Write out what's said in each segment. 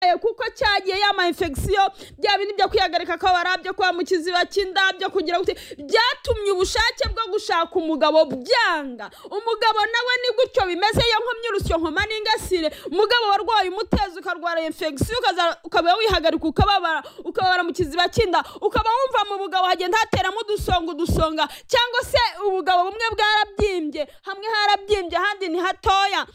cyarwaye kuko cyagiye yama infection bya bintu byo kwihagarika akabara byo kuba mu kiziba cy'inda byo kugira ngo byatumye ubushake bwo gushaka umugabo byanga umugabo nawe ni gutyo bimeze iyo nkomyi urusyo nkoma n'ingasire umugabo warwaye umutezi ukarwara infection ukaba wihagarika ukababara ukababara mu kiziba cy'inda ukaba wumva mu bugabo hagenda hateramo udusonga udusonga cyangwa se ubugabo bumwe bwarabyimbye hamwe harabyimbye ahandi ni hatoya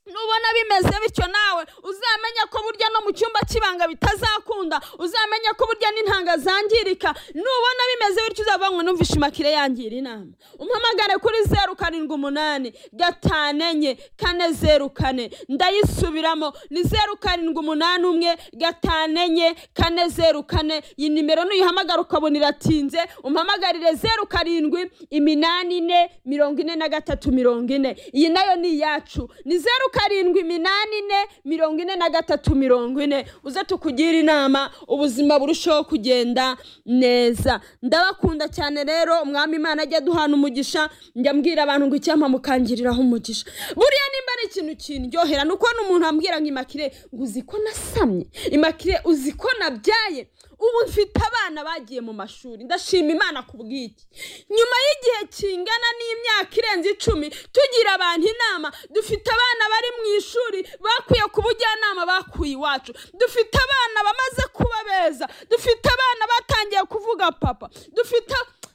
nubona bimeze bityo nawe uzamenye ko burya no mu cyumba cy'ibanga bitazakunda uzamenye ko burya n'intanga zangirika nubona bimeze bityo uzavanwe numvishe imakire yangira inama umpamagare kuri zeru karindwi umunani gatanu enye kane zeru kane ndayisubiramo ni zeru karindwi umunani umwe gatanu enye kane zeru kane iyi nimero nuyihamagara ukabona iratinze umpamagarire zeru karindwi iminani ine mirongo ine na gatatu mirongo ine iyi nayo ni iyacu ni zeru karindwi iminani ine mirongo ine na gatatu mirongo ine uze tukugira inama ubuzima burusheho kugenda neza ndabakunda cyane rero umwami imana ajya duhana umugisha njya mbwira abantu ngo icyampa mukangiriraho umugisha buriya nimba ari ikintu kindyohera ni uko n'umuntu ambwira ngo imakire ngo uzi ko nasamye imakire uzi ko nabyaye ubu mfite abana bagiye mu mashuri ndashima imana ku bw'iki nyuma y'igihe kingana n'imyaka irenze icumi tugira abantu inama dufite abana bari mu ishuri bakwiye ku bujyanama bakuye iwacu dufite abana bamaze kuba beza dufite abana batangiye kuvuga papa dufite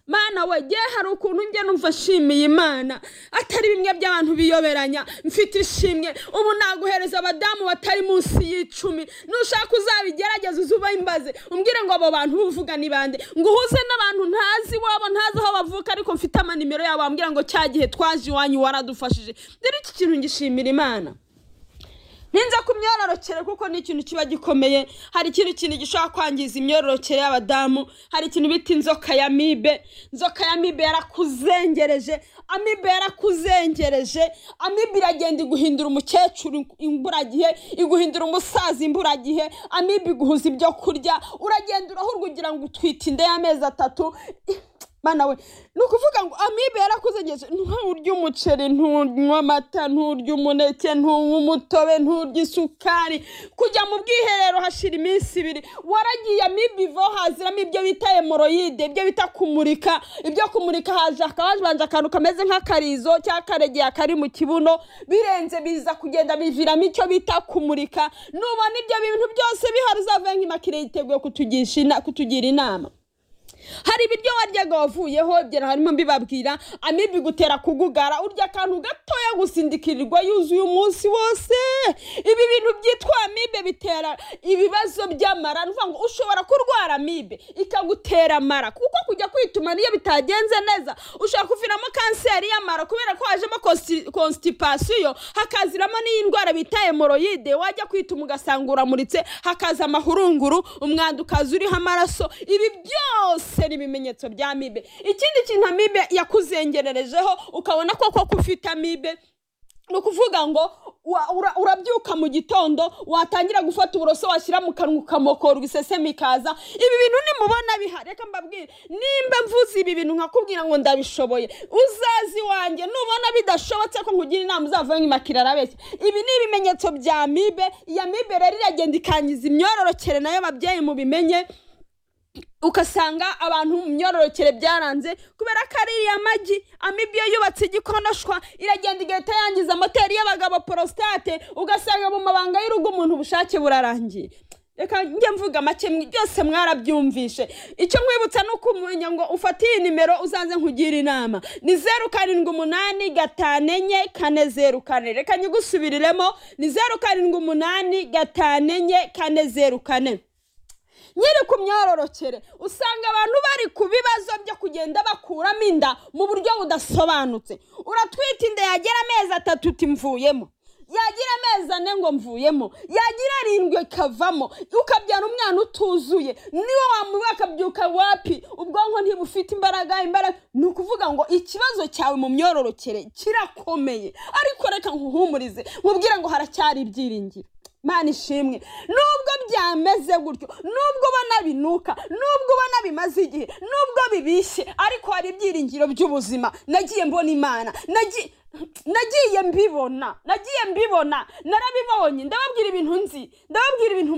mana we ngewe hari ukuntu njye numva nshimiye imana atari bimwe by'abantu biyoberanya mfite ishimwe ubu naguhereza abadamu batari munsi y'icumi nushaka uzabigerageza uze imbaze umbwire ngo abo bantu uvuga ni bande ngo uhuze n'abantu ntazi iwabo ntazi aho bavuka ariko mfite amanimero yabo wambwira ngo cya gihe twaje iwanyu waradufashije rero iki kintu ngishimira imana ninza ku myororokere kuko ni ikintu kiba gikomeye hari ikindi kintu gishobora kwangiza imyororokere y'abadamu hari ikintu bita inzoka ya mibe inzoka ya mibe yarakuzengereje amibe yarakuzengereje amibe iragenda iguhindura umukecuru imburagihe iguhindura umusaza imburagihe amibe iguhuza ibyo kurya uragenda urahurwa ugira ngo utwite inda y'amezi atatu mana we ni ukuvuga ngo amibe yarakuzengereje nturya umuceri ntunywa amata nturya umuneke ntunywa umutobe nturya isukari kujya mu bwiherero hashira iminsi ibiri waragiye amibe ivaho haziramo ibyo bita hemoroyide ibyo bita kumurika ibyo kumurika haje hakaba hajebanje akantu kameze nk'akarizo cyangwa akaregeye kari mu kibuno birenze biza kugenda biviramo icyo bita kumurika nubona ibyo bintu byose bihari uzavuye nk'imakire yiteguye kutugira inama hari ibiryo waryaga wavuyeho ebyiri harimo mbibabwira amibe igutera kugugara urya akantu gatoya gusindikirirwa yuzuye umunsi wose ibi bintu byitwa amibe bitera ibibazo by'amara ni ngo ushobora kurwara amibe ikagutera amara kuko kujya kwituma niyo bitagenze neza ushobora kuviramo kanseri y'amara kubera ko hajemo konsitipasiyo hakaziramo n'iyi ndwara bita hemoroyide wajya kwituma ugasanga uramuritse hakaza amahurunguru umwanda ukaza uriho amaraso ibi byose ni ibimenyetso bya amibe ikindi kintu amibe yakuzengererejeho ukabona koko ko ufite amibe ni ukuvuga ngo urabyuka mu gitondo watangira gufata uburoso washyira mu kanwa ukamokorwa iseseme ikaza ibi bintu nimubona bihari reka mbabwire nimba mvuze ibi bintu nkakubwira ngo ndabishoboye uzazi wanjye nubona bidashobotse ko nkugire inama uzavuye nk'imakira arabeshya ibi ni ibimenyetso bya mibe iya mibe rero iragenda ikangiza imyororokere nayo ababyeyi mubimenye ugasanga abantu mu myororokere byaranze kubera ko ari iriya magi amibiyo yubatse igikonoshwa iragenda igahita yangiza moteri y'abagabo porositate ugasanga mu mabanga y'urugo umuntu ubushake burarangiye reka njye mvuga make byose mwarabyumvishe icyo nkwibutsa ni ukumenya ngo ufate iyi nimero uzaze nkugire inama ni zeru karindwi umunani gatanu enye kane zeru kane reka nyigusubiriremo ni zeru karindwi umunani gatanu enye kane zeru kane nyiri ku myororokere usanga abantu bari ku bibazo byo kugenda bakuramo inda mu buryo budasobanutse uratwita inda yagera amezi atatu utimvuyemo yagira amezi ane ngo mvuyemo yagira arindwi ikavamo ukabyara umwana utuzuye niwe wamuha akabyuka wapi ubwonko ntibufite imbaraga imbaraga ni ukuvuga ngo ikibazo cyawe mu myororokere kirakomeye ariko reka nkuhumurize nkubwire ngo haracyari ibyiringiro mana ishimwe nubwo byameze gutyo nubwo ubona binuka nubwo ubona bimaze igihe nubwo bibishye ariko hari ibyiringiro by'ubuzima nagiye mbona imana nagiye mbibona nagiye mbibona narabibonye ndababwira ibintu nzi ndababwira ibintu